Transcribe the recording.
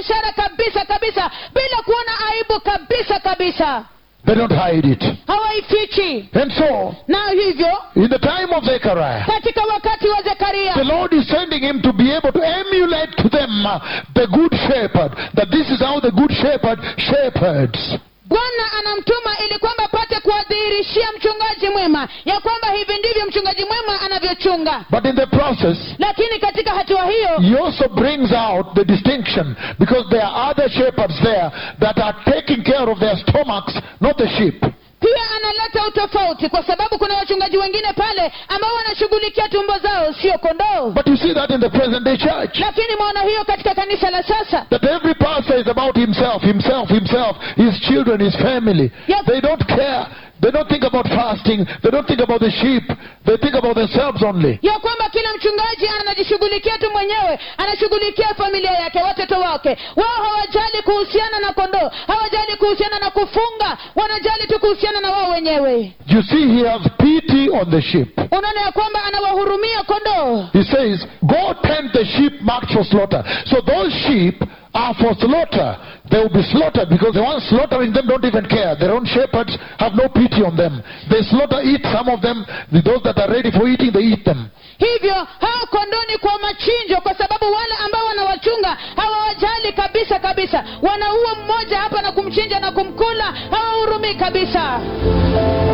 ishara kabisa kabisa bila kuona aibu kabisa kabisa They don't hide it. hawaifichi And so, na hivyo in the time of Zechariah, katika wakati wa zekaria the Lord is sending him to be able to emulate to them uh, the good shepherd. That this is how the good shepherd shepherds. bwana anamtuma ili kwamba apate kuwadhihirishia mchungaji mwema ya kwamba hivi ndivyo mchungaji mwema anavyochunga But in the process, lakini katika hatua hiyo he also brings out the distinction because there are other shepherds there that are taking care of their stomachs, not the sheep. pia analeta utofauti kwa sababu kuna wachungaji wengine pale ambao wanashughulikia tumbo zao sio kondoo But you see that in the present day church. lakini mwaona hiyo katika kanisa la sasa That every pastor is about himself, himself, himself, his children, his family. Yep. They don't care. They don't think about fasting. They don't think about the sheep. They think about themselves only. ya kwamba kila mchungaji anajishughulikia tu mwenyewe anashughulikia familia yake watoto wake wao hawajali kuhusiana na kondoo hawajali kuhusiana na kufunga wanajali tu kuhusiana na wao wenyewe You see, he has pity on the sheep. unaona ya kwamba anawahurumia kondoo He says, Go tend the sheep marked for slaughter. So those sheep are for slaughter. They will be slaughtered because the ones slaughtering them don't even care. Their own shepherds have no pity on them. They slaughter, eat some of them. Those that are ready for eating, they eat them. hivyo hao kondoni kwa machinjo kwa sababu wale ambao wanawachunga hawawajali kabisa kabisa wanaua mmoja hapa na kumchinja na kumkula hawahurumii kabisa